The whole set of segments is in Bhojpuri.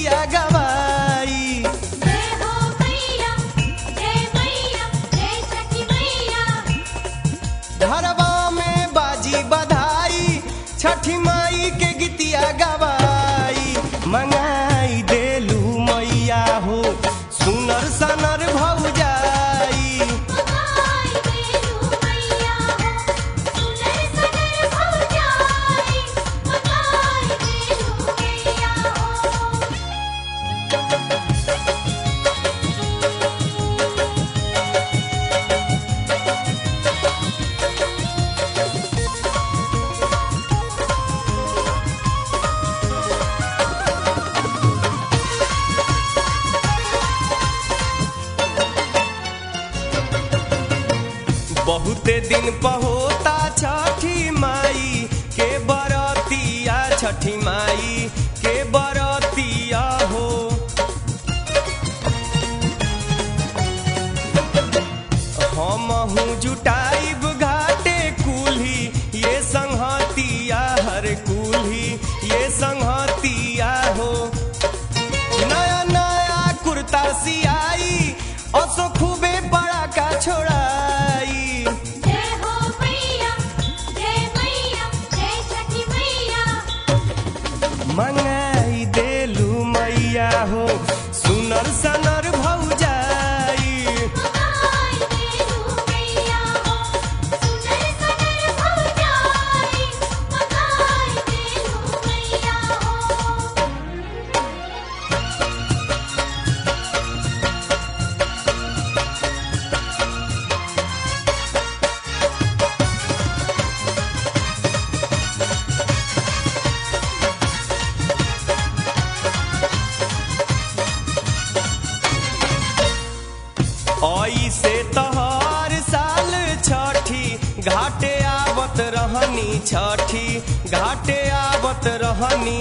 गीतिया गवाई जय हो मैया जय मैया जय छठी मैया घरवा में बाजी बधाई छठी माई के गीतिया गवाई मंगाई देलू मैया हो सुनर सनर भौजाई मगाई बेलू मैया हो सुनर सनर भौजाई मगाई बेलू मैया हो बहुते दिन पहोता छठी माई के बरतिया छठी माई के बरतिया हो हमहू जुटाइब घाटे कुल्ही ये संहतिया हर कुल्ही ये संहतिया हो नया नया कुर्ता सियाई असो खूबे बड़ा का छोड़ाई जय हो मैया जय मैया जय छठी मैया मंगाई देलू मैया हो सुनर सनर भौजाई मगाई बेलू मैया हो सुनर सनर भौजाई मगाई बेलू मैया हो ऐसे तहर साल छठी घाटे आवत रहनी छठी घाटे आवत रहनी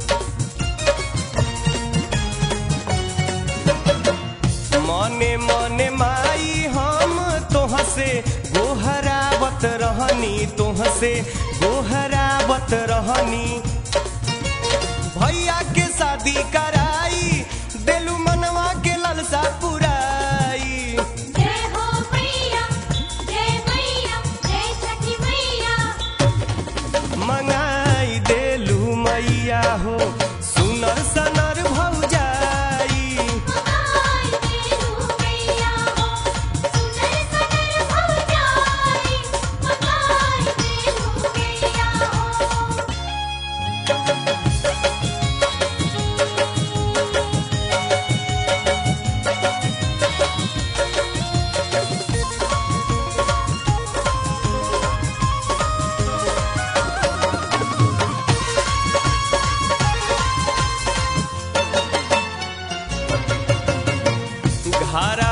मने मने माई हम तोह से गोहरावत रहनी तोह से गोहरावत रहनी भैया के शादी कराई देलू मनवा के ललसा पुराई जय हो मैया जय मैया जय छठी मैया मंगाई देलू मैया हो सुनर सनर भौजाई मगाई बेलू मैया हो सुनर सनर भौजाई मगाई बेलू मैया हो घर